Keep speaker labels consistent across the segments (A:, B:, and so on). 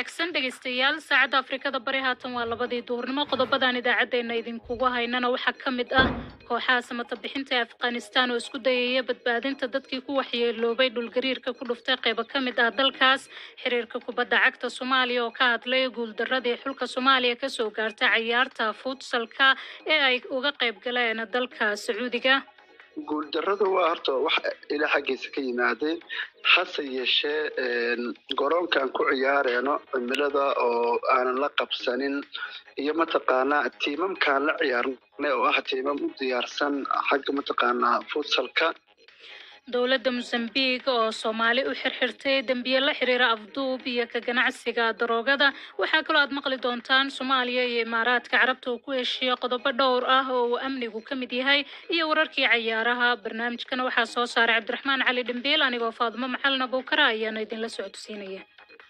A: wanaagsan dhegaystayaal saacadda afrikada bari haatan waa labadii duhurnimo qodobadan idaacaddeenna idinkugu haynana waxaa ka mid ah kooxaha samata bixinta ee afghanistan oo isku dayaya badbaadinta dadkii ku waxyeeloobay dhulgariirka ku dhuftay qaybo ka mid ah dalkaas xiriirka kubadda cagta soomaaliya oo ka hadlay guuldaradii xulka soomaaliya kasoo gaartay cayaarta futsalka ee ay uga qayb galeen dalka sacuudiga
B: guuldarrada waa horta wax ilaa xaggiisa ka yimaadeen hase yeeshee garoonkaan ku ciyaareeno cimilada oo aanan la qabsanin iyo mataqaanaa tiimamkaan la ciyaarnay oo ah tiimam u diyaarsan xagga mataqaanaa futsalka
A: dowladda mosambiq oo soomaali u xirxirtay dembiye la xiriira afduub iyo ka ganacsiga daroogada waxaa kaloo aad maqli doontaan soomaaliya iyo imaaraadka carabta uu ku heshiiye qodobo dhowr ah oo uu amnigu ka mid yahay iyo wararkii cayaaraha barnaamijkana waxaa soo saaray cabdiraxmaan cali dhimbiil anigoo faadimo macalin abuukara ayaana idinla socodsiinaya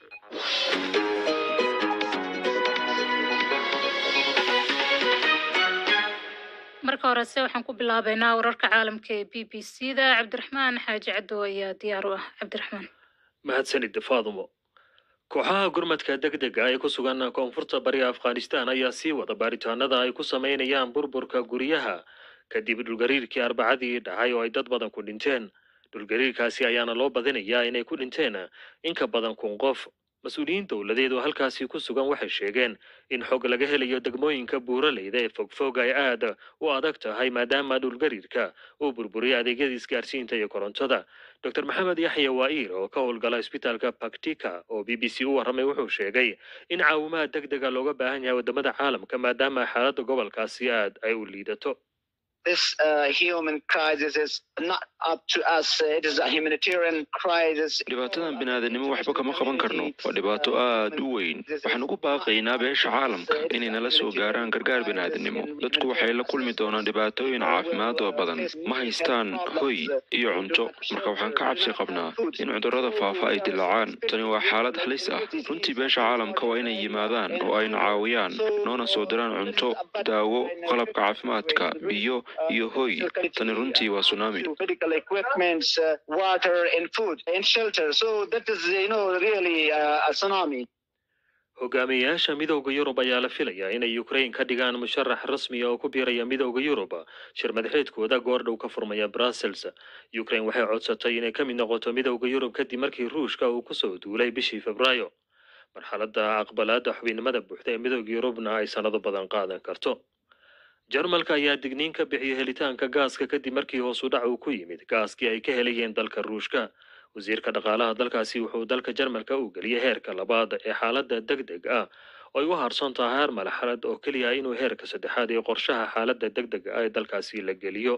A: marka horese waxaan ku bilaabeynaa wararka caalamka ee b b c da cabdiraxmaan xaaji caddo ayaa diyaar u ah cabdiraxmaan
C: mahadsanid faadumo kooxaha gurmadka degdega ee ku sugan koonfurta bariga afghanistan ayaa sii wada baaritaanada ay ku sameynayaan burburka guryaha kadib dhulgariirkii arbacadii dhacay oo ay dad badan ku dhinteen dhulgariirkaasi ayaana loo badinayaa inay ku dhinteen in ka badan kun qof mas-uuliyiin dowladeed oo halkaasi ku sugan waxay sheegeen in xog laga helayo degmooyinka buuraleyda ee fogfog ay aad u adag tahay maadaama dhulgariirka uu burburiyay adeegyada isgaarsiinta iyo korontada dor maxamed yaxya waa'iir oo ka howlgala isbitaalka baktika oo b b c u warramay wuxuu sheegay in caawimaha deg dega looga baahan yahay waddamada caalamka maadaama xaaladda gobolkaasi aad ay u liidato
D: this uh, human crisis is not up to us. It is a humanitarian crisis.
E: dhibaatadan biniaadanimo waxba kama qaban karno waa dhibaato aad u weyn waxaan ugu baaqaynaa beesha caalamka inay nala soo gaaraan gargaar biniaadanimo dadku waxay la kulmi doonaan dhibaatooyin caafimaad oo badan ma haystaan hoy iyo cunto marka waxaan ka cabsi qabnaa in cudurrada faafa ay dilaacaan tani waa xaalad halis ah runtii beesha caalamka waa inay yimaadaan oo ayna caawiyaan noona soo diraan cunto daawo qalabka caafimaadka biyo iyo hoy tani runtii waa tsunami
D: Medical equipments, uh, water, and food, and shelter. So that is, you know, really uh, a tsunami.
C: hogaamiyeyaasha midowda yurub ayaa la filayaa inay ukrain ka dhigaan musharax rasmiya oo ku biiraya midowda yurub shir madaxeedkooda goordhow ka furmaya brussels ukrain waxay codsatay inay ka mid noqoto midowda yurub kadib markii ruushka uu kusoo duulay bishii febraayo marxaladda aqbalaadda xubinnimada buuxda ee midowda yurubna ay sannado badan qaadan karto jarmalka ayaa digniin ka bixiyay helitaanka gaaska kadib markii hoos u dhac uu ku yimid gaaskii ay ka helayeen dalka ruushka wasiirka dhaqaalaha dalkaasi wuxuu dalka jarmalka u geliyay heerka labaad ee xaaladda deg deg ah oo ay u harsan tahay har malaxalad oo keliya inuu heerka saddexaad ee qorshaha xaaladda deg deg ah ee dalkaasi la geliyo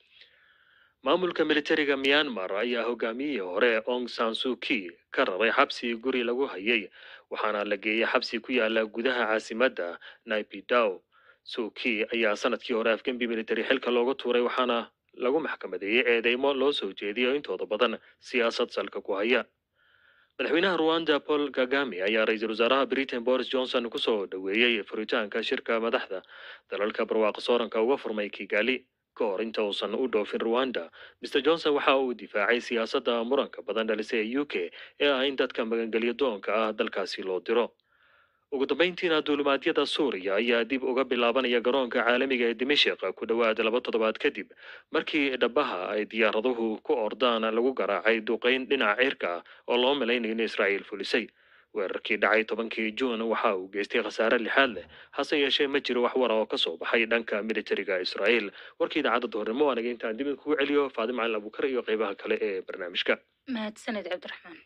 C: maamulka militariga myanmar ayaa hogaamiyihii hore ong san suki ka rabay xabsi guri lagu hayay waxaana la geeyay xabsi ku yaala gudaha caasimadda naipidow suki ayaa sanadkii hore afgembi military xilka looga tuuray waxaana lagu maxkamadeeyey eedeymo loo soo jeediyo intooda badan siyaasad salka ku haya madaxweynaha ruanda paul kagame ayaa ra-iisul wasaaraha britain boris johnson kusoo dhoweeyey furitaanka shirka madaxda dalalka barwaaqo sooranka uga furmay kigali ka hor inta uusan u dhoofin ruanda mr johnson waxa uu difaacay siyaasadda muranka badan dhalisay ee u k ee ah in dadka magangelyo doonka ah dalkaasi loo diro ugu dambayntiina duulimaadyada suuriya ayaa dib uga bilaabanaya garoonka caalamiga ee dimashik ku dhowaad laba toddobaad kadib markii dhabaha ay diyaaraduhu ku ordaan lagu garaacay duqeyn dhinaca cirka ah oo loo malaynayo in israa'iil fulisay weerarkii dhacay tobankii juun waxa uu geystay khasaare lixaad leh hase yeeshee ma jiro wax wara oo ka soo baxay dhanka militariga israa'iil warkii idaacadda duhurnimo waanaga intaan dib kugu celiyo faadim calin abukar iyo qeybaha kale ee barnaamijka
A: mahadsaned cabdiraxmaan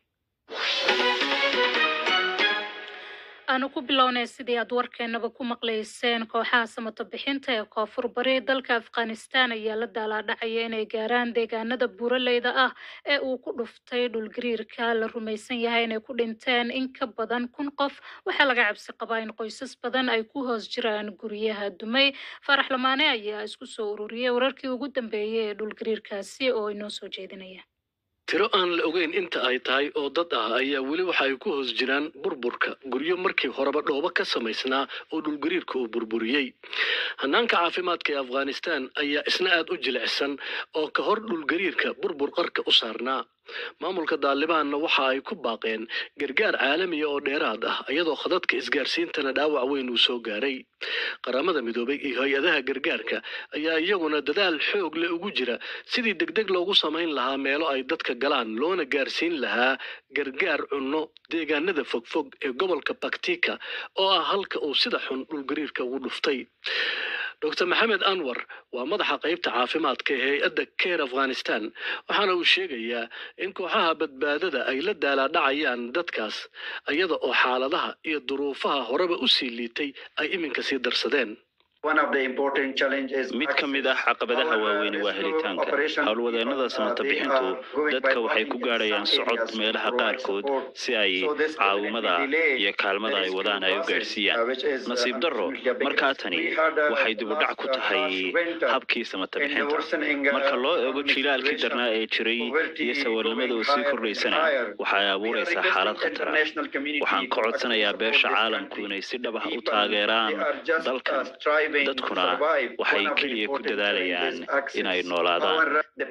A: aanu ku bilownay sidii aad warkeenaba ku maqlayseen kooxaha samato bixinta ee koonfur bari dalka afghanistan ayaa la daalaadhacaya inay gaaraan deegaanada buuraleyda ah ee uu ku dhuftay dhulgariirka la rumaysan yahay inay ku dhinteen in ka badan kun qof waxaa laga cabsi qabaa in qoysas badan ay ku hoos jiraan guryaha dumay farax lamaane ayaa isku soo ururiyay wararkii ugu dambeeyay ee dhulgariirkaasi oo inoo soo jeedinaya
F: tiro aan la ogeyn inta ay tahay oo dad ah ayaa weli waxa ay ku hoos jiraan burburka guryo markii horeba dhoobo ka samaysnaa oo dhulgariirka uu burburiyey hanaanka caafimaadka ee afghanistan ayaa isna aad u jilicsan oo ka hor dhulgariirka burbur qarka u saarnaa maamulka daalibaanna waxa ay ku baaqeen gargaar caalamiya oo dheeraad ah iyadoo khadadka isgaarsiintana dhaawac weyn uu soo gaaray qaramada midoobay iyo hay-adaha gargaarka ayaa iyaguna dadaal xoog leh ugu jira sidii degdeg loogu samayn lahaa meelo ay dadka galaan loona gaarsiin lahaa gargaar cunno deegaanada fogfog ee gobolka baktika oo ah halka uu sida xun dhulgariirka ugu dhuftay dr maxamed anwar waa madaxa qaybta caafimaadka ee hay-adda care afghanistan waxaana uu sheegayaa in kooxaha badbaadada ay la daalaadhacayaan dadkaas iyada oo xaaladaha iyo duruufaha horeba u sii liitay ay iminka sii darsadeen
G: mid ka mid ah caqabadaha waaweyni waa helitaanka howlwadeennada samata bixintu dadka waxay ku gaadhayaan socod meelaha qaarkood si ay caawimada iyo kaalmada ay wadaan ay u gaadhsiiyaan nasiib darro markaa tani waxay dibudhac ku tahay habkii samata bixinta marka loo eego jilaalkii darnaa ee jiray iyo sawirnimada oo sii kordhaysana waxay abuuraysaa xaalad khatara waxaan ka codsanayaa beesha caalamku inay si dhab ah u taageeraan dalkan dadkuna waxay keliya ku dadaalayaan inay noolaadaan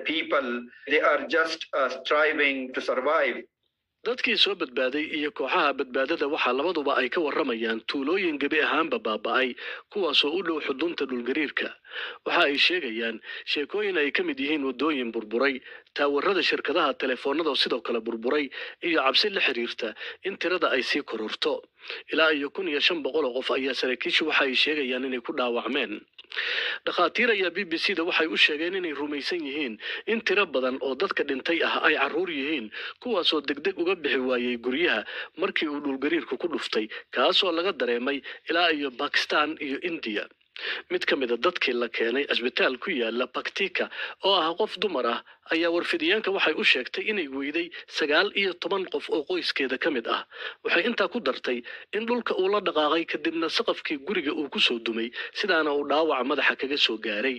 F: dadkii soo badbaaday iyo kooxaha badbaadada waxaa labaduba ay ka warramayaan tuulooyin gebi ahaanba baaba'ay kuwaasoo u dhow xudunta dhulgariirka waxa ay sheegayaan sheekooyin ay ka mid yihiin waddooyin burburay taawarada shirkadaha telefoonnada sidoo kale burburay iyo cabsi la xiriirta in tirada ay sii kororto ilaa iyo kun iyo shan boqol oo qof ayaa saraakiishu waxa ay sheegayaan inay ku dhaawacmeen dhakhaatiir ayaa b b c da waxay u sheegeen inay rumaysan yihiin in tiro badan oo dadka dhintay ah ay carruur yihiin kuwaasoo degdeg uga bixi waayey guryaha markii uu dhulgariirku ku dhuftay kaasoo laga dareemay ilaa iyo bakistan iyo indiya mid ka mid a dadkii la keenay asbitaal ku yaala baktika oo ah qof dumar ah ayaa warfidiyeenka waxay u sheegtay inay weyday sagaal iyo toban qof oo qoyskeeda ka mid ah waxay intaa ku dartay in dhulka uu la dhaqaaqay kadibna saqafkii guriga uu ku soo dumay sidaana uu dhaawaca madaxa kaga soo gaaray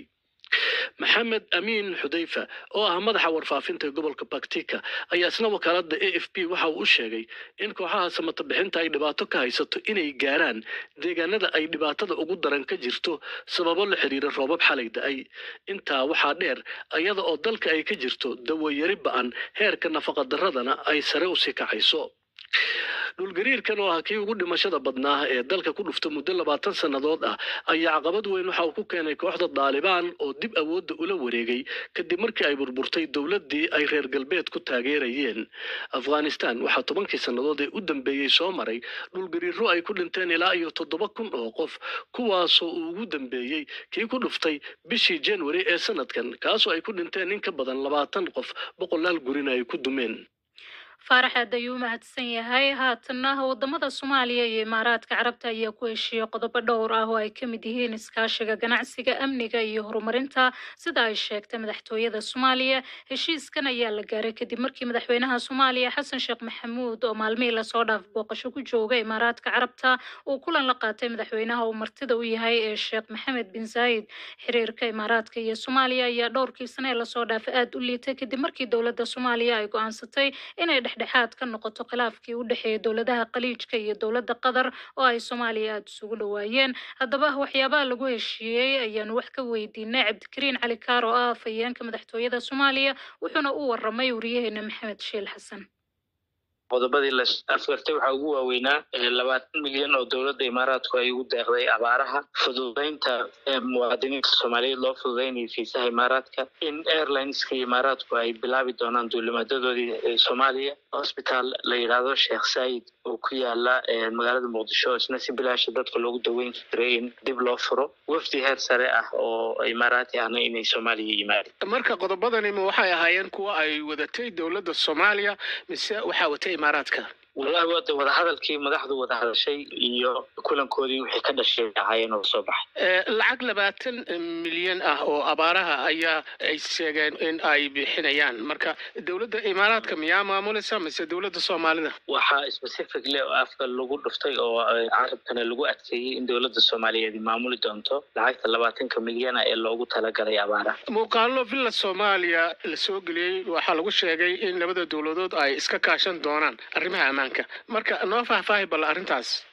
F: maxamed amiin xudayfa oo ah madaxa warfaafinta ee gobolka baktika ayaa isna wakaaladda a f b waxa uu u sheegay in kooxaha samata bixinta ay dhibaato ka haysato inay gaaraan deegaanada ay dhibaatada ugu daran ka jirto sababo la xiriira roobab xalay da-ay intaa waxaa dheer iyada oo dalka ay ka jirto dawayari ba-an heerka nafaqadaradana ay sare usii kacayso dhulgariirkan oo ah kii ugu dhimashada badnaa ee dalka ku dhufta muddo labaatan sannadood ah ayaa caqabad weyn waxa uu ku keenay kooxda daalibaan oo dib awoodda ula wareegay kadib markii ay burburtay dowladdii ay reer galbeed ku taageerayeen afghanistan waxaa tobankii sannadood ee u dambeeyey soo maray dhulgariiro ay ku dhinteen ilaa iyo toddoba kun oo qof kuwaasoo uu ugu dambeeyey kii ku dhuftay bishii january ee sanadkan kaasoo ay ku dhinteen in ka badan labaatan qof boqolaal gurina ay ku dumeen
A: faarax aad ayuu u mahadsan yahay haatana wadamada soomaaliya iyo imaaraadka carabta ayaa ku heshiiyey qodobo dhowr ah oo ay ka mid yihiin iskaashiga ganacsiga amniga iyo horumarinta sida ay sheegtay madaxtooyada soomaaliya heshiiskan ayaa la gaaray kadib markii madaxweynaha soomaaliya xasan sheekh maxamuud oo maalmihii lasoo dhaaf booqasho ku jooga imaaraadka carabta uu kulan la qaatay madaxweynaha uu martida u yahay ee sheekh maxamed bin zaayid xiriirka imaaraadka iyo soomaaliya ayaa dhowrkii sane ee lasoo dhaafay aada u liitay kadib markii dowladda soomaaliya ay go-aansatay inay dhexdhexaad ka noqoto khilaafkii u dhexeeyay dowladaha khaliijka iyo dowladda qatar oo ay soomaaliya aada isugu dhowaayeen haddaba waxyaabaha lagu heshiiyey ayaanu wax ka weydiinay cabdikariin cali kaar oo ah afhayeenka madaxtooyada soomaaliya wuxuuna u waramay wariyaheena maxamed shiil xasan
H: qodobadii la afgartay waxaa ugu waaweynaa labaatan milyan oo dowladda imaaraadku ay ugu deeqday abaaraha fududeynta muwaadiniinta soomaaliyeed loo fududeynaya fiisaha imaaraadka in airlineska imaaraadku ay bilaabi doonaan duulimaadadoodii soomaaliya hosbitaal la yidhaahdo sheekh saayid oo ku yaala magaalada muqdisho isna si bilaasha dadka loogu daweyn jiray in dib loo furo wafdi heer sare ah oo imaaraati ahna inay soomaaliya yimaadeen
I: marka qodobadani ma waxay ahaayeen kuwa ay wadatay dowladda soomaaliya mise waxaa watay imaaraadka
H: wallahi wada wadahadalkii madaxdu wada hadashay iyo kulankoodii wixii ka dhashay ahaayeen oo soo baxay
I: lacag labaatan milyan ah oo abaaraha ayaa ay sheegeen in ay bixinayaan marka dowladda imaaraadka miyaa maamulaysa mise dowladda soomaalida
H: waxaa specifically oo afka lagu dhuftay oo carabkana lagu adkeeyey in dowladda soomaaliyeed maamuli doonto lacagta labaatanka milyana ee loogu talagalay abaaraha
I: muuqaalo villa soomaaliya la soo geliyey waxaa lagu sheegay in labada dowladood ay iska kaashan doonaan arrimaha ammaanka marka noo faahfaahi balla arrintaas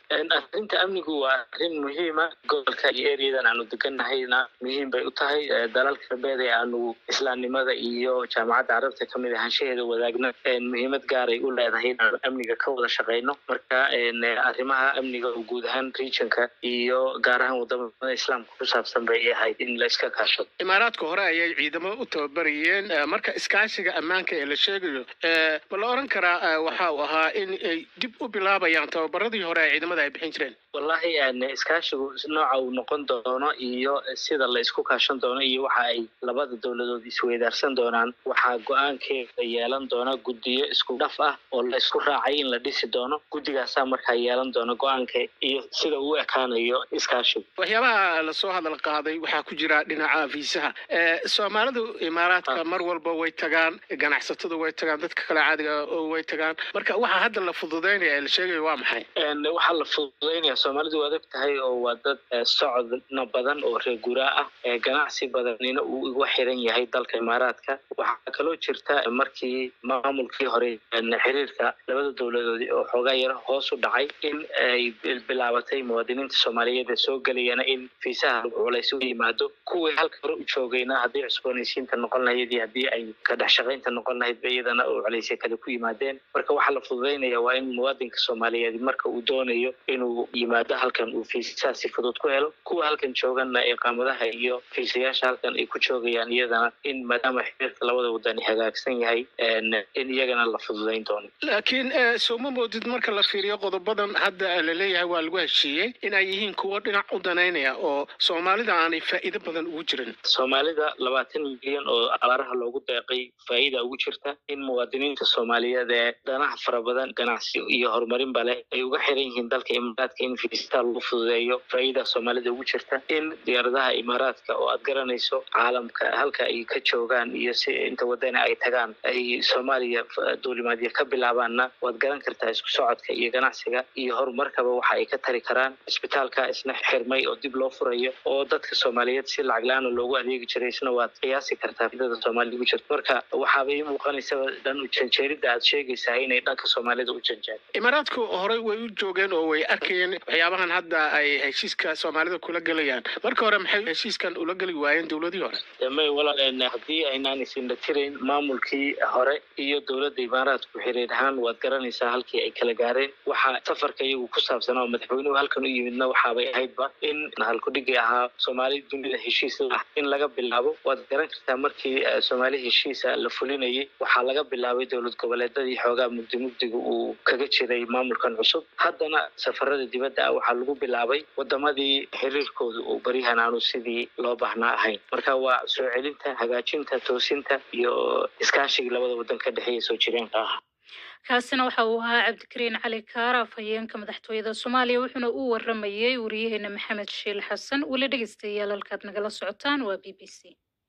H: arrinta amnigu waa arrin muhiima gobolka iyo ereyadan aanu deganahayna muhiim bay u tahay dalalka galbeed ee aanu islaamnimada iyo jaamacadda carabta kamid ahaanshaheeda wadaagna muhiimad gaaray u leedahay inaanu amniga ka wada shaqeyno marka arrimaha amniga oo guud ahaan regionka iyo gaar ahaan wadamada islaamka ku saabsan bay ahayd in la iska kaashado
I: imaaraadka hore ayay ciidamo u tababarayeen marka iskaashiga ammaanka ee la sheegayo ma la oran karaa waxa uu ahaa in ay dib u bilaabayaan tababaradii hore ee ciidamada ay bixin jireen
H: wallahi iskaashigu nooca uu noqon doono iyo sida la isku kaashan doono iyo waxa ay labada dowladood isweydaarsan doonaan waxaa go-aankeeda yeelan doona guddiyo isku dhaf ah oo la isku raacay in la dhisi doono guddigaasaa markaa yeelan doona go-aanka iyo sida uu ekaanayo iskaashigu
I: waxyaabaha lasoo hadal qaaday waxaa ku jira dhinaca fiisaha soomaalidu imaaraadka mar walba way tagaan ganacsatadu way tagaan dadka kale caadiga way tagaan marka waxaa hadda la fududeynaya ee la sheegayo waa maxay
H: waxaa la fududeynaya soomaalidu waa og tahay oo waa dad socodna badan oo reer guraa ah ganacsi badanina uu igu xiran yahay dalka imaaraadka waxaa kaloo jirta markii maamulkii hore xiriirka labada dowladood oo xoogaa yar hoos u dhacay in ay bilaabatay muwaadiniinta soomaaliyeed ee soo gelayana in fiisaha culays u yimaado kuwii halka hore u joogayna haddii cusboonaysiinta noqon lahayd iyo haddii ay ka dhex shaqaynta noqon lahayd ba iyadana oo culaysya kale ku yimaadeen marka waxaa la fududeynaya waa in muwaadinka soomaaliyeed marka uu doonayo inuu yimaado halkan uu fiisaha si fudud ku helo kuwa halkan jooganna iqaamadaha iyo fiisayaasha halkan ay ku joogayaan iyadana in maadaama xiriirka labada wadani hagaagsan yahay in iyagana la fududeyn doono
I: laakiin sooma moodid marka la fiiriyo qodobadan hadda laleeyahay waa lagu heshiiyey in ay yihiin kuwo dhinac u danaynaya oo soomaalida aanay faa'iido badan ugu jirin
H: soomaalida labaatan milyan oo abaaraha loogu deeqay faa'iida ugu jirta in muwaadiniinta soomaaliyeed ee danaha fara badan ganacsi iyo horumarinba leh ay uga xiran yihiin dalka imaaraadka in fiistaa lagu fududeeyo faa'iida soomaalida ugu jirta in diyaaradaha imaaraadka oo aad garanayso caalamka halka ay ka joogaan iyo si inta wadana ay tagaan ay soomaaliya duulimaadyo ka bilaabaanna waad garan kartaa isku socodka iyo ganacsiga iyo horumarkaba waxa ay ka tari karaan isbitaalka isna xirmay oo dib loo furayo oo dadka soomaaliyeed si lacag la-aan loogu adeegi jiray isna waad qiyaasi kartaa fidada soomaalida ugu jirta marka waxaaba ii muuqanaysaba dhan u janjeeridda aad sheegaysaa inay dhanka soomaalida u janjeen
I: imaaraadku horey way u joogeen oo way arkayeen waxyaabahan hadda ay heshiiska soomaalida kula gelayaan marka hore maxay heshiiskan ula geli waayeen dowladii hore
H: may walaal haddii aynaan isindha tirayn maamulkii hore iyo dowladda imaaraadku xiriir ahaan waad garanaysaa halkii ay kala gaareen waxaa safarka iyagu ku saabsanaa oo madaxweynuhu halkan u yimidna waxaabay ahaydba in halkudhigii ahaa soomaali dunida heshiis ah in laga bilaabo waad garan kartaa markii soomaali heshiisa la fulinayay waxaa laga bilaabay dowlad goboleedadii xoogaa mugdi mugdiga uu kaga jiray maamulkan cusub haddana safarada dibadda ah waxaa lagu bilaabay wadamadii xiriirkooda uu baryahan aanu sidii loo baahnaa ahayn marka waa soo celinta hagaajinta toosinta iyo iskaashigii labada wadan ka dhexeeya soo jireenka ah
A: kaasina waxa uu ahaa cabdikariin cali kaara afhayeenka madaxtooyada soomaaliya wuxuuna u waramayey wariyaheena maxamed shiil xasan weli dhegeystayaal halkaad nagala socotaan waa b b c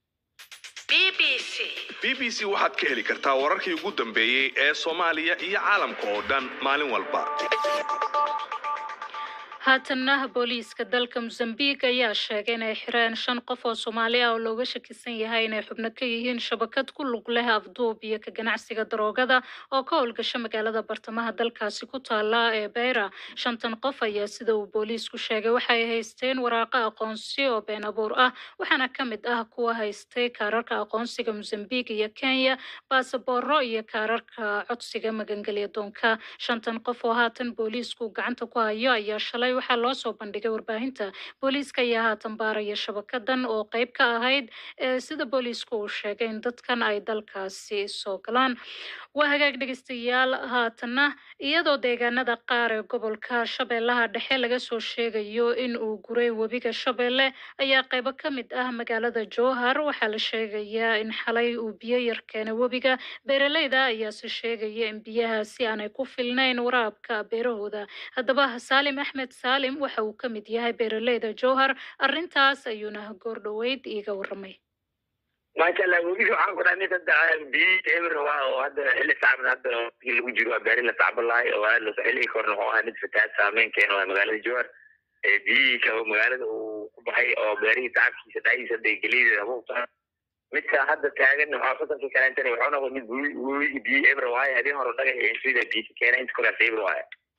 J: b b c waxaad ka heli kartaa wararkii ugu dambeeyey ee soomaaliya iyo caalamka oo dhan maalin walba
A: haatanna booliiska dalka mozambique ayaa sheegay inay xireen shan qof oo soomaali ah oo looga shakisan yahay inay xubno ka yihiin shabakad ku lug leh afduub iyo ka ganacsiga daroogada oo ka howlgasha magaalada bartamaha dalkaasi ku taala ee beyra shantan qof ayaa sida uu booliisku sheegay waxay haysteen waraaqa aqoonsi oo been abuur ah waxaana ka mid ah kuwa haystay kaararka aqoonsiga mozambique iyo kenya baasabooro iyo kaararka codsiga magangelya doonka shantan qof oo haatan booliisku gacanta ku hayo ayaa shalay waxaa loo soo bandhigay warbaahinta booliiska ayaa haatan baaraya shabakadan oo qeyb ka ahayd sida booliisku uu sheegay in dadkan ay dalkaasi soo galaan waa hagaag dhegeystayaal haatanna iyadoo deegaanada qaar ee gobolka shabeellaha dhexe laga soo sheegayo in uu guray webiga shabeelle ayaa qeybo ka mid ah magaalada jowhar waxaa la sheegayaa in xalay uu biyo yar keenay webiga beeraleyda ayaase sheegaya in biyahaasi aanay ku filnayn waraabka beerahooda haddaba saalim axmed saalim waxa uu ka mid yahay beeraleyda jowhar arrintaas ayuuna goor dhoweyd iiga waramay
K: maasha allah webiga waxaan ku dhahay mid hadda biyi eber waa oo hadda xilli sacban hadda waqtigii lagu jiro waa beeri la sacban lahay oo aad laso xilligii korna wuxuu ahaa mid fatahaad saameyn keena waa magaalada jowhar biyihii ka magaalada uu ku baxay oo beerihii tacabkiisa dhacdiisa hadda geliida habuubta midka hadda taagan waxaa fasalkii kaleentana wuxuu noqday mid webigi biyi eber waaye habeen hore dhagax sida biyi ka keena inta koraas eber waaye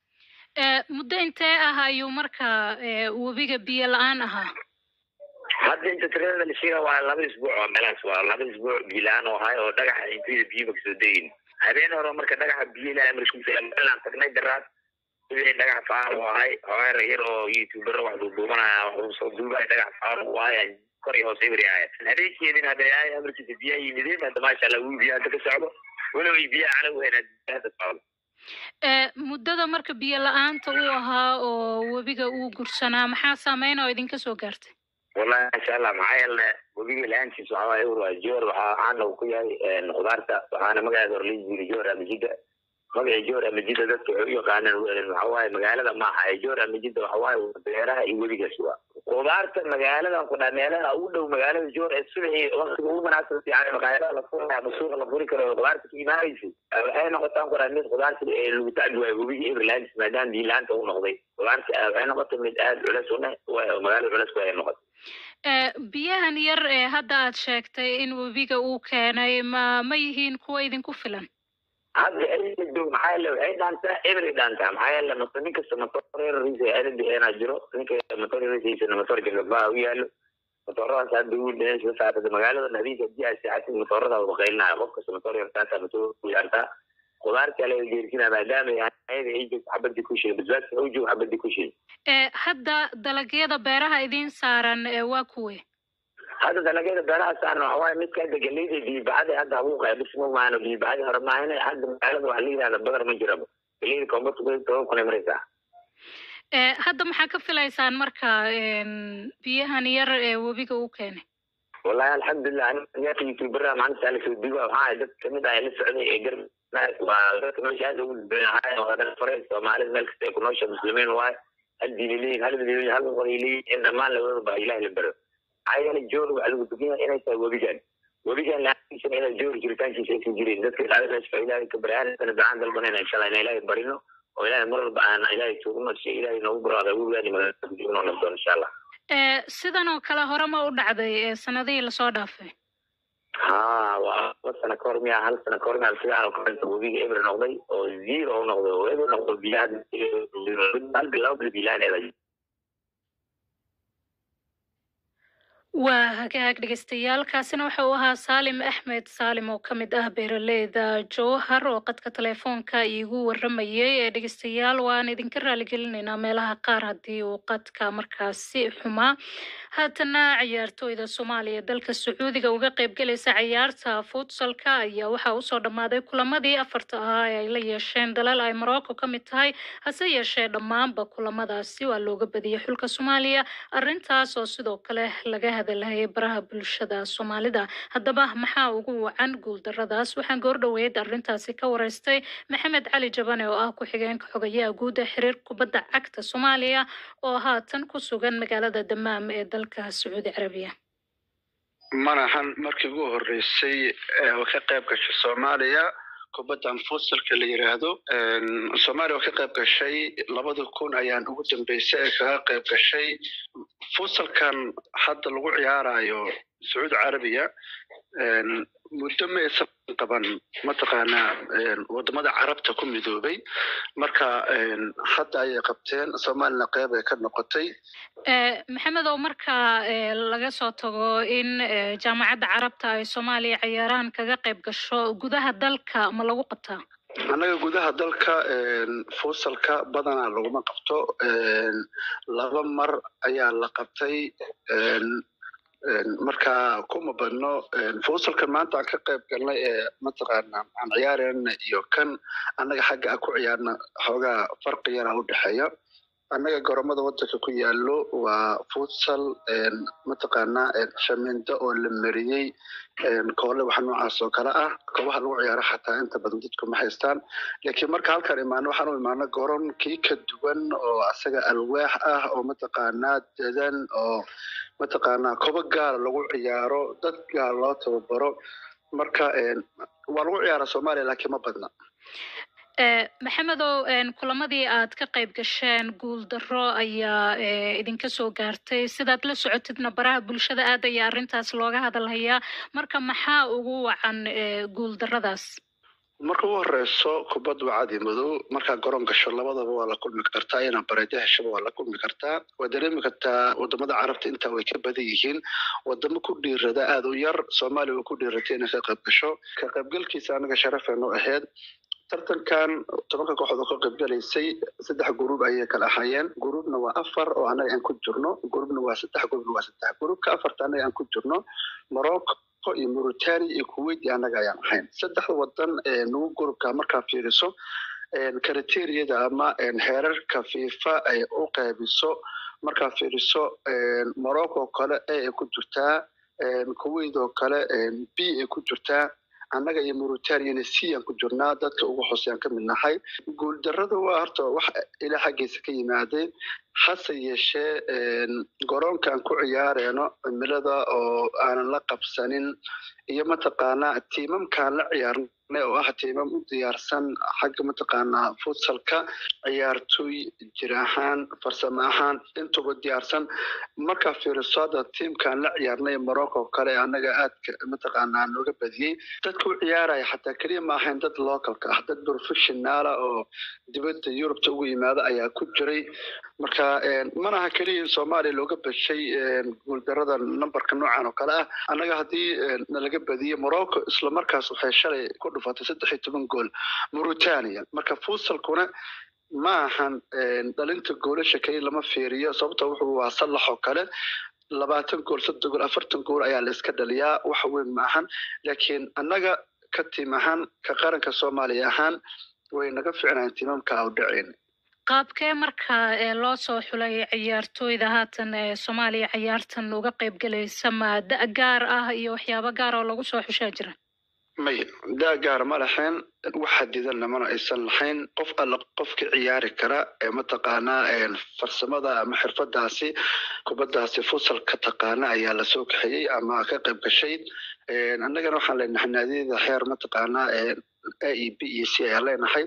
A: Eh, muddo intee ah ayuu marka eh, webiga biyo la-aan ahaa
K: hadda inta tirada la sheega waa laba isbuuc oo meelaas waa laba isbuuc biyo la-aan oo ahay oo dhagaxa intayda biyuba kasoo deyin habeen hore marka dhagaxa biyo ilahay markiisa meelaan tagnay daraad sidii dhagax faar u ahay horeer yar oo youtubero wax duuduubanaya wax soo duubaya dhagax faar u ahay kor iyo hoos ibri ahay habeenkeedin hadda ay amarkiisa biyaha yimideen hadda maasha allah wuu biyaha hadda ka socdo walow ay biyaha cala weyn hadda socdo
A: Eh, muddada marka biyo la-aanta uu ahaa oo webiga uu gursanaa maxaa saameyn oo idinka soo gaartay
K: wallahi masha allah maxaa yeele webiga la-aantiisa waxaa waaye waa joor waxaa caana uu ku yahay khudaarta waxaana magaceeda hore la yiri joor amajida magaca joor amajida dadka waxay u yaqaanaan waxa waaye magaalada maaha ee joor amajida waxa waaye waa beeraha iyo webigaas waa khudaarta magaaladan ku dhaa meelaha ugu dhow magaalada joor ee subaxii waqtiga ugu munaasabka fiican magaalada la furaya ama suuqa la furi karo oo khudaarta ka imaanaysa waxay noqotaan ku dhaa mid khudaarta ee lagu tacbi waayo webiga everlands maadaama biyo la-aanta u noqday khudaarta waxay noqotay mid aada culeys u leh oo magaalada culeys ku ay noqotay
A: Eh, biyahan yar ee hadda aad sheegtay in webiga uu keenay ma ma yihiin kuwa idinku filan
K: hadda ereyga joog maxaa yeele waxay dhaantaa every dhaantaa maxaa yeele mata nin kasta matoorerisa aadan bixeenaa jiro ninka matoorerisiisana matoor jagabaa u yaalo matooradaas hadda ugu dhanaysa saarada magaalada nadiif haddii aad seexatid matoorada wada qaylinaya qof kasta matoor yartaataa matoor ku yaartaa khudaarta laga geersinaa maadaama ayada ay joogto xabadii ku shil basbaaska u joog xabadii ku shil
A: Eh, hadda dalagyada beeraha idiin saaran eh, waa kuwe
K: hadda dalagyada beeraha saaran waxa waaye midka hadda galeyda biibacada hadda habuuqa bis ma maano biibacada hore maahane hadda magaalada waxa la yidhahda badar ma jiraba galeyda koonfurta ku toban kun ay maraysaa
A: Eh, hadda maxaa ka filaysaan marka en, biyahan yar ee webiga uu keenay
K: wallahi alxamdulilah aniga youtubera maanta ala soo duuba waxaa ahay dad kamid ah ee la socday ee gar waa dadka meesha aad ugu dadbanahay waa dad fare soomaalida meel kasta ay ku noosha muslimiin waaye hal diin ay leeyihin hal mid ay leeyihin hal luqad ay leeyihin in dhammaan labadaba baa ilahi la baro maxaa yeelay joor waxaa lagu dugan yahay inay tahay webigan webigan la-aantiisana inay joor jiritaankiisa aysan jirin dadka ilaahay meesha fa ilaahay ka baryaanana ducaan dalbanayna insha allah inaan ilaahay barino oo ilaahay mar walba aan ilaahay tuugno si ilaahay noogu baraada webigaani magaalada kujigno nabdoon insha allah
A: Eh, sidan oo kale hore ma u dhacday eh, sanadihii lasoo dhaafay
K: ha waa laba sano ka hor miya hal sano ka hor miya sigaan oo kalenta webiga eber noqday oo zero u noqday oo eber noqdo biyaha hal bil laba bil biilaaneeda
A: waa hagaag dhegeystayaal kaasina waxa uu ahaa saalim axmed saalim oo ka mid ah beeraleyda jowhar oo qadka telefoonka iigu waramayay ee dhegeystayaal waan idinka raaligelinaynaa meelaha qaar haddii uu qadka markaasi xumaa haatana ciyaartooyda soomaaliya dalka sacuudiga uga qaybgalaysa ciyaarta futsalka ayaa waxaa usoo dhammaaday kulamadii afarta ahaa ee ay la yeesheen dalal ay morocco ka mid tahay hase yeeshee dhammaanba kulamadaasi waa looga badiyey xulka soomaaliya arrintaas oo sidoo kale laga hadalhayay baraha bulshada soomaalida haddaba maxaa ugu wacan guuldaradaas waxaan goordhoweyd arrintaasi ka wareystay maxamed cali jabane oo ah ku-xigeenka xogayaha guud ee xiriir kubadda cagta soomaaliya oo haatan ku sugan magaalada damaam ee dalka sacuudi carabiya
B: manahan markii ugu horeysay ee oo ka qayb gashay soomaaliya kubaddan futsalka la yiraahdo soomaaliya oo ka qayb gashay labada kun ayaan ugu dambeysay ee kaga qayb gashay futsalkan hadda lagu ciyaarayo sacuudi carabiya muddo ma aysan qaban mataqaanaa wadamada carabta ku midoobay marka hadda ayay qabteen soomaalina qeyb ay ka noqotay
A: Eh, maxamed oo marka eh, laga soo tago in eh, jaamacadda carabta ay soomaaliya ciyaarahan kaga qayb gasho gudaha dalka ma lagu qabtaa
B: annaga gudaha dalka fusalka badanaa laguma qabto laba mar ayaa la qabtay marka kuma badno fusalkan maanta aan ka qayb galnay ee mataqaana aan ciyaarayna iyo kan annaga xagga aan ku ciyaarna xoogaa farqi yaraa u dhexeeya annaga goromada wadanka ku yaalo waa futsal mataqaana shamindo oo la mariyey koole wax noocaas oo kale ah goobaha lagu ciyaaro xataa inta badan dadku ma haystaan laakiin marka halkan imaano waxaan u imaano goron kii ka duwan oo asaga alwaax ah oo mataqaanaa dadan oo mataqaanaa kobo gaara lagu ciyaaro dad gaar loo tababaro marka waa lagu ciyaara soomaaliya laakiin ma badna
A: Eh, maxamedow en, kulamadii aad ka qayb gasheen guul darro ayaa eh, idinka soo gaartay sidaad la socotidna baraha bulshada aad ayaa arrintaas looga hadalhayaa marka maxaa ugu wacan eh, guul darradaas
B: marka ugu horeyso kubad waa cadi madow markaa garoon gasho labadaba waa la kulmi kartaa inaa bareedo heshaba waa la kulmi kartaa waa dareemi kartaa wadamada carabta intaa way ka badan yihiin wadamo ku dhiirada aada u yar soomaaliya way ku dhiiratay inay ka qayb gasho ka qaybgalkiisa anaga sharafeenu ahayd tartankan tobanka kooxood oo ka qaybgalaysay saddex guruub ayay kala ahaayeen guruubna waa afar oo anaga aan ku jirno guruubna waa saddex guruubna waa saddex guruubka afarta anaga aan ku jirno morocco iyo mauritania iyo kuwait iyo annaga ayaan ahayn saddexda wadan nagu gurubka markaa fiiriso kriteriyada ama heerarka fifa ay u qeybiso markaa fiiriso morocco oo kale a ay ku jirtaa kuwait oo kale b ay ku jirtaa annaga iyo mauritaniana c aan ku jirnaa dadka ugu hooseyaan ka mid nahay guuldarrada waa horta wax ilaa xaggiisa ka yimaadeen hase yeeshee garoonkaan ku ciyaareeno cimilada oo aanan la qabsanin iyo mataqaanaa tiimamkaan la ciyaarnay oo ah tiimam u diyaarsan xagga mataqaanaa futsalka ciyaartoy jir ahaan farsamo ahaan intuba diyaarsan markaa fiiriso hadda tiimkaan la ciyaarnay morocco kale annaga aadka mataqaanaa nooga badiyey dadka u ciyaaraya xataa keliya ma ahayn dad localka ah dad professionaala oo dibadda yurubta ugu yimaada ayaa ku jiray marka manaha keliya in soomaaliya looga bashay guuldarada numberka noocan oo kale ah annaga haddii nalaga badiyey morocco isla markaas waxay shalay ku dhufatay saddex iyo toban gool mauritania marka fusalkuna ma ahan dhalinta goolasha keliya lama fiiriyo sababta wuxuu waa sallax oo kale labaatan gool soddon gool afartan gool ayaa la iska dhaliyaa wax weyn ma ahan laakiin annaga ka tiim ahaan ka qaranka soomaaliya ahaan way naga ficnayn tiimamka u dhaceyn
A: qaabkee marka ee loo soo xulay ciyaartooyda haatan ee soomaaliya ciyaartan uga qayb galaysa ma da' gaar ah iyo waxyaabo gaar oo lagu soo xushaa jira
B: may daa gaar ma lahayn wax xadidanna mana aysan lahayn qof alla qofka ciyaari kara ee mataqaanaa farsamada ama xirfadaasi kubadaasi fusalka taqaana ayaa lasoo kaxeeyey ama ka qayb gashay annagana waxaan leenahay naadiyada xeer mataqaanaa a e b e c ayaan leenahay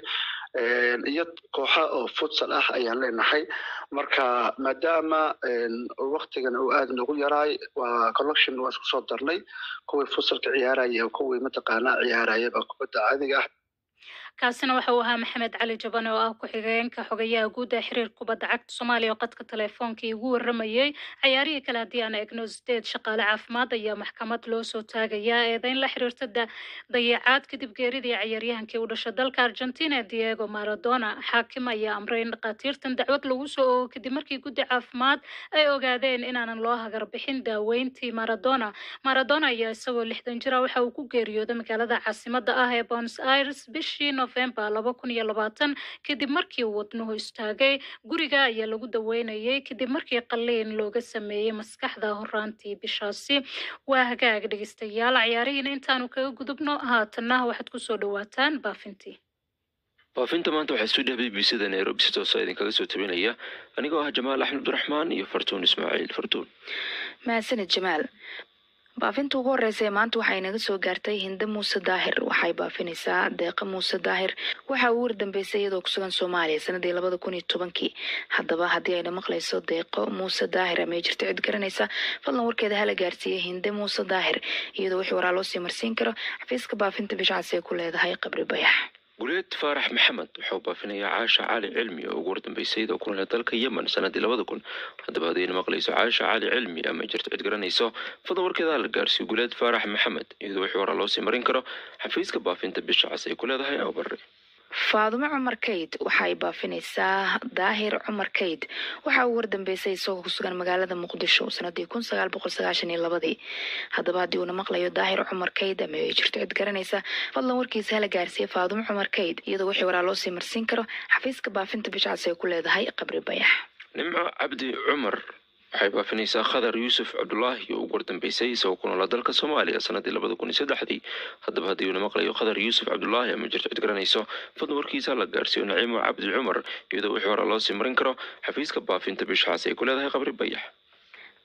B: iyo kooxa oo futsal ah ayaan leenahay marka maadaama waktigan uu aada nagu yaraay waa collection waa isku soo darnay kuwii futsalka ciyaaraya kuwii mataqaanaa ciyaarayaba kubadda caadiga ah
A: kaasina waxa uu ahaa maxamed cali jabane oo ah ku-xigeenka xogayaha guud ee xiriirka kubadda cagta soomaaliya oo qadka teleefoonka igu waramayey cayaarihii kale haddii aan eegno sideed shaqaale caafimaad ayaa maxkamad loo soo taagayaa eedayn la xiriirta dayacaad kadib geeridii cayaaryahankii u dhashay dalka argentina diego maradona xaakim ayaa amray in dhakhaatiirtan dacwad lagu soo oogo kadib markii guddi caafimaad ay ogaadeen inaanan loo hagar bixin daaweyntii maradona maradona ayaa isagoo lixdan jira waxa uu ku geeriyooday magaalada caasimada ah ee buenos aires bishii november laba kun iyo labaatan kadib markii uu wadnuhu istaagay guriga ayaa lagu daweynayay kadib markii qalliin looga sameeyey maskaxda horaantii bishaasi waa hagaag dhegeystayaal ciyaarihiina intaanu kaga gudubno haatanna waxaad kusoo dhawaataan baafintii
E: baafinta maanta waxaa stuudiyaha b b c da nairobi si toosa idinkaga soo tabinaya anigoo ah jamaal axmed abdiraxmaan iyo fartuun ismaaciil fartuun
L: mahadsanid jamaal baafinta ugu horeysa ee maanta waxay naga soo gaartay hinde muuse daahir waxay baafinaysaa deeqa muuse daahir waxa uu wardambeysay iyadoo kusugan soomaaliya sanadii labada kun iyo tobankii haddaba haddii ayna maqlayso deeqo muuse daahir ama ay jirto cid garanaysa fadlan warkeeda hala gaarsiiyey hinde muuse daahir iyadoo wixii waraa loo sii marsiin karo xafiiska baafinta bishacas ee ku leedahay qabri bayax
E: guleed faarax maxamed wuxuu baafinayaa caasha cali cilmi oo ugu wardambeysay oo ku nool dalka yemen sanadii labada kun haddaba haddayna maqlayso caasha cali cilmi ama jirto cid garanayso fadlan warkeeda la gaarsiiyo guleed faarax maxamed iyadoo wixii horaa loo sii marin karo xafiiska baafinta bisha cas ay ku leedahay abare
L: faadumo cumar kayd waxay baafinaysaa daahir cumar kayd waxa uu wardambeysay isagoo kusugan magaalada muqdisho sanadii kun sagaal boqol sagaashan iyo labadii haddaba haddii uuna maqlayo daahir cumar kayd ama ay jirto cid garanaysa fadlan warkiisa hala gaarsiiya faadumo cumar kayd iyadoo wixii waraa loo sii marsiin karo xafiiska baafinta bishacas ay ku leedahay qabri bayax
E: nimco cabdi cumar waxay baafinaysaa khadar yuusuf cabdulaahi oo ugu wardambeysay isagoo ku noolaa dalka soomaaliya sanadii labada kun iyo saddexdii haddaba haddii uuna maqlayo khadar yuusuf cabdulaahi ama jirto cid garanayso fadlan warkiisa la gaarsiiyo naciimo cabdi cumar iyadoo wixii hore loo sii marin karo xafiiska baafinta bishacaas ay ku leedahay qabri bayax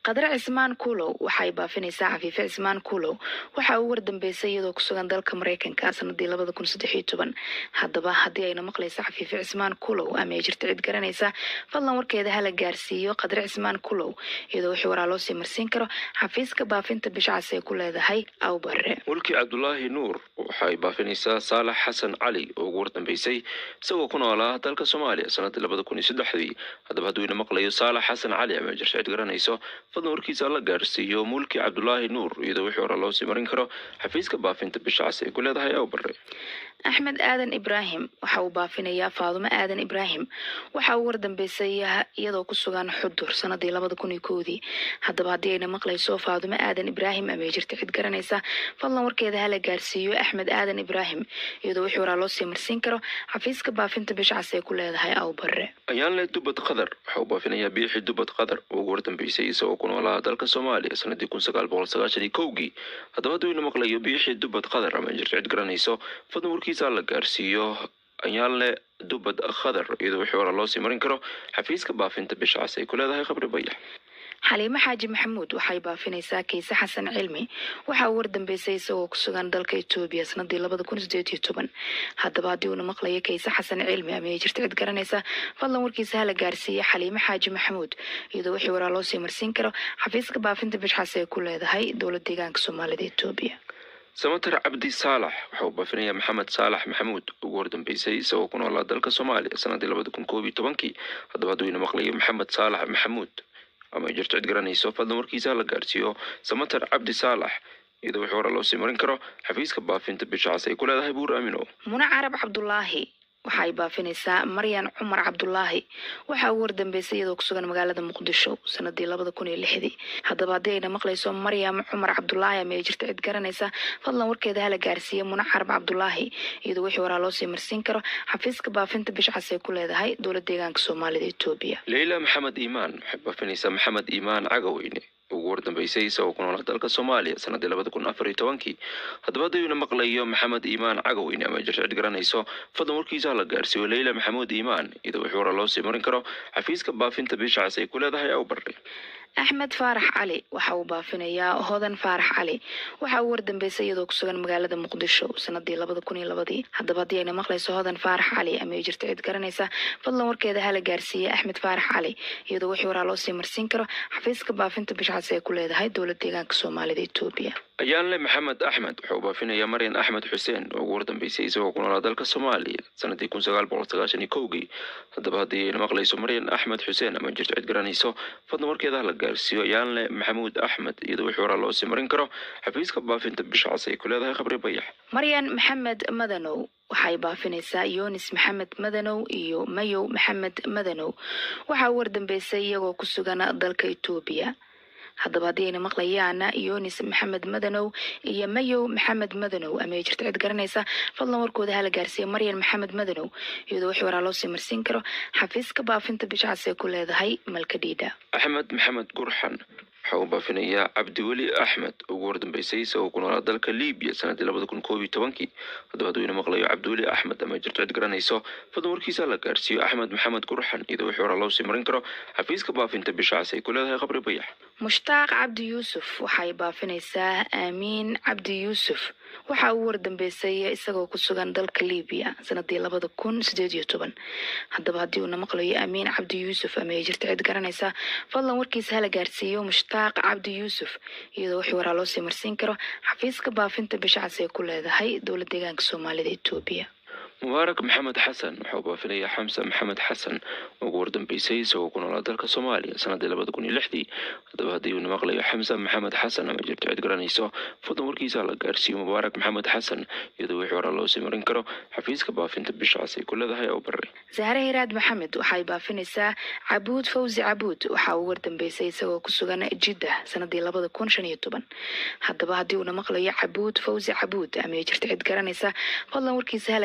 L: qadar cismaan kuulow waxay baafinaysaa cafiife cismaan kuulow waxa uu wardambeysay iyadoo kusugan dalka mareykanka sanadii labada kun saddex iyo toban haddaba haddii ayna maqlaysa cafiife cismaan kuulow ama ay jirta cid garanaysa fadlan warkeeda hala gaarsiiyo qadar cismaan kuulow iyadoo wixii waraa loo sii marsiin karo xafiiska baafinta bishacas ay ku leedahay awbare
E: mulki cabdulaahi nuur waxay baafinaysaa saalax xasan cali oo ugu wardambeysay isagoo ku noolaa dalka soomaaliya sanadii labada kun iyo saddexdii haddaba hadduu ina maqlayo saalax xasan cali ama jirta cid garanayso fadlan warkiisa la gaarsiiyo mulki cabdulaahi nuur iyadoo wixii hore loo sii marin karo xafiiska baafinta bishacas ay ku leedahay awbare
L: axmed aadan ibraahim waxa uu baafinayaa faadumo aadan ibraahim waxa uu wardambeysay iyadoo ku sugan xudur sanadii labada kun iyo koodii haddaba haddii ayna maqlayso faadumo aadan ibraahim ama ay jirta cid garanaysa fadlan warkeeda hala gaarsiiyo axmed aadan ibraahim iyadoo wixii waraa loo sii marsiin karo xafiiska baafinta bishacas ay ku leedahay awbare
E: ayaanle dubad qadar waxa uu baafinayaa biixi dubad qadar oo ugu wardambeysay isagoo ku noolaa dalka soomaaliya sanadii kun sagaal boqol sagaashan iyo kowgii haddaba hadduu ina maqlayo biixi dubad qadar ama jirta cid garanayso fadlan warkiisa la gaarsiiyo ayaanle dubad khadar iyadoo wixii hore loo sii marin karo xafiiska baafinta bishacas ay ku leedahay khabri bayax
L: xaliimo xaaji maxamuud waxay baafinaysaa kayse xasan cilmi waxa uu wardambeysay isagoo ku sugan dalka etoobiya sanadii labada kun sideed iyo toban haddaba haddii uuna maqlayo kayse xasan cilmi ama ay jirta cid garanaysa fadlan warkiisa hala gaarsiiya xaliimo xaaji maxamuud iyadoo wixii waraa loo sii marsiin karo xafiiska baafinta bishxas ay ku leedahay dowlad deegaanka soomaalida etoobiya
E: samater cabdi saalax waxa uu baafinayaa maxamed saalax maxamuud ugu wardambeysay isagoo ku noolaa dalka soomaaliya sanadii labada kun koob iyo tobankii haddaba hadduu ina maqlayo maxamed saalax maxamuud ama ay jirto cid garanayso fadlan warkiisa la gaarsiiyo samater cabdi saalax iyadoo wixii hore loo sii marin karo xafiiska baafinta bishacas ay ku leedahay buur aamino
L: mune carab cabdulaahi waxa ay baafinaysaa maryan cumar cabdulaahi waxa uu wardambeysay iyadoo kusugan magaalada muqdisho sanadii labada kun iyo lixdii haddaba haddii ayna maqlayso maryam cumar cabdulaahi ama ay jirta cid garanaysa fadlan warkeeda hala gaarsiiya mune carab cabdulaahi iyadoo wixii waraa loo sii marsiin karo xafiiska baafinta bishcas ay ku leedahay dowlad deegaanka soomaalida etoobiya
E: leyla maxamed iimaan waxay baafinaysaa maxamed iimaan cagaweyne ugu wardambeysay isagoo ku noolaa dalka soomaaliya sanadii labada kun afar iyo tobankii haddaba haddayuna maqlayo maxamed iimaan cagaweyne ama jirta cid garanayso fadlan warkiisa la gaarsiiyo leyla maxamuud iimaan iyadoo wixii hore loo sii marin karo xafiiska baafinta bishacas ay ku leedahay awbare
L: axmed faarax cali waxa uu baafinayaa hodan faarax cali waxa uu wardambeysay iyadoo kusugan magaalada muqdisho sanadii labada kun iyo labadii haddaba haddii ayna maqlayso hodan faarax cali ama ay jirta cid garanaysa fadlan warkeeda hala gaarsiiya axmed faarax cali iyadoo wixii waraa loo sii marsiin karo xafiiska baafinta bishcas ay ku leedahay dowlad deegaanka soomaalida etoobiya
E: ayaanle maxamed axmed waxa uu baafinayaa maryan axmed xuseen oo ugu wardambeysay isagoo ku noolaa dalka soomaaliya sanadii kun sagaal boqol sagaashan iyo kowgii haddaba haddii ayna maqlayso maryan axmed xuseen ama jirto cid garanayso fadlan warkeeda la gaarsiiyo ayaanle maxamuud axmed iyadoo wixii horaa loo sii marin karo xafiiska baafinta bishacas ay ku leedahay khabri bayax
L: maryan maxamed madanow waxay baafinaysaa yunis maxamed madanow iyo mayow maxamed madanow waxa uu wardambeysay iyagoo ku sugan dalka etoobiya haddaba haddii ayna maqlayaan yunis maxamed madanow iyo mayow maxamed madanow ama ay jirta cid garanaysa fadlan warkooda hala gaarsiiya maryan maxamed madanow iyadoo wixii waraa loo sii marsiin karo xafiiska baafinta bishcas ay ku leedahay malkadhiidha
E: axmed maxamed gurxan waxa uu baafinayaa cabdiweli axmed ugu wardambeysay isagoo ku noolaa dalka libiya sanadii labada kun koob iyo tobankii haddaba hadduu ina maqlayo cabdiweli axmed ama jirto cid garanayso fadlan warkiisa la gaarsiiyo axmed maxamed gurxan iyadoo wixii horaa loo sii marin karo xafiiska baafinta bishacas ay ku leedahay khabri bayax
L: mushtaaq cabdi yuusuf waxay baafinaysaa aamiin cabdi yuusuf waxa uu wardambeysay isagoo ku sugan dalka libiya sanadii labada kun sideed iyo toban haddaba haddii uuna maqlayo aamiin cabdi yuusuf ama ay jirta cid garanaysa fadlan warkiisa hala gaarsiiyo mushtaaq cabdi yuusuf iyadoo wixii waraa loo sii marsiin karo xafiiska baafinta bishacas ay ku leedahay dowlad deegaanka soomaalida etoobiya
E: mubaarak maxamed xasan waxauu baafinayaa xamse maxamed xasan ugu wardambeysay isagoo ku noolaa dalka soomaaliya sanadii labada kun iyo lixdii haddaba haddii uuna maqlayo xamse maxamed xasan ama jirto cid garanayso fadlan warkiisa la gaarsiiyo mubaarak maxamed xasan iyadoo wixii horaa loo sii marin karo xafiiska baafinta bishacas ay ku leedahay oo bare
L: zahre hiraad maxamed waxay baafinaysaa cabuud fawzi cabuud waxa uu wardambeysay isagoo ku sugan jidda sanadii labada kun shan iyo toban haddaba haddii uuna maqlayo cabuud fawzi cabuud ama ay jirto cid garanaysa fadlan warkiisa hala gaarsiiya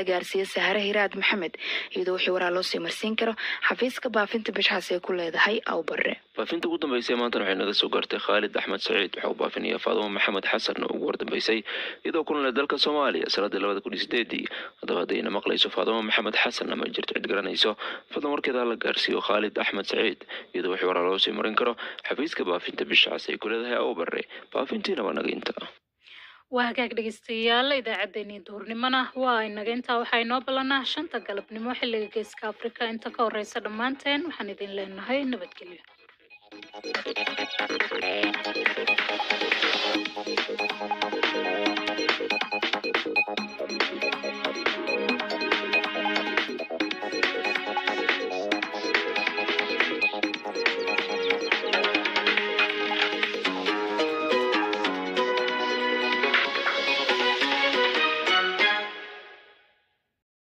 L: jeediya sahare hiraad maxamed iyadoo wixii waraa loo sii marsiin karo xafiiska baafinta bishxaas ay ku leedahay awbare
E: baafinta ugu dambeysay maantana waxay naga soo gaartay khaalid axmed saciid waxa uu baafinaya faadumo maxamed xasan oo ugu wardambeysay iyadoo ku noolay dalka soomaaliya sanadii labada kun iyo sideedii haddaba haddayna maqlayso faadumo maxamed xasan ama jirto cid garanayso fadlan warkeeda la gaarsiiyo khaalid axmed saciid iyadoo wixii waraa loo sii marin karo xafiiska baafinta bishxaas ay ku leedahay awbare baafintiina waa naga inta
A: waa hagaag dhegeystayaal idaacaddeenii duhurnimona waa inaga intaa waxaa inoo ballanaa shanta galabnimo xilliga geeska afrika inta ka horeysa dhammaanteen waxaan idin leenahay nabadgelyo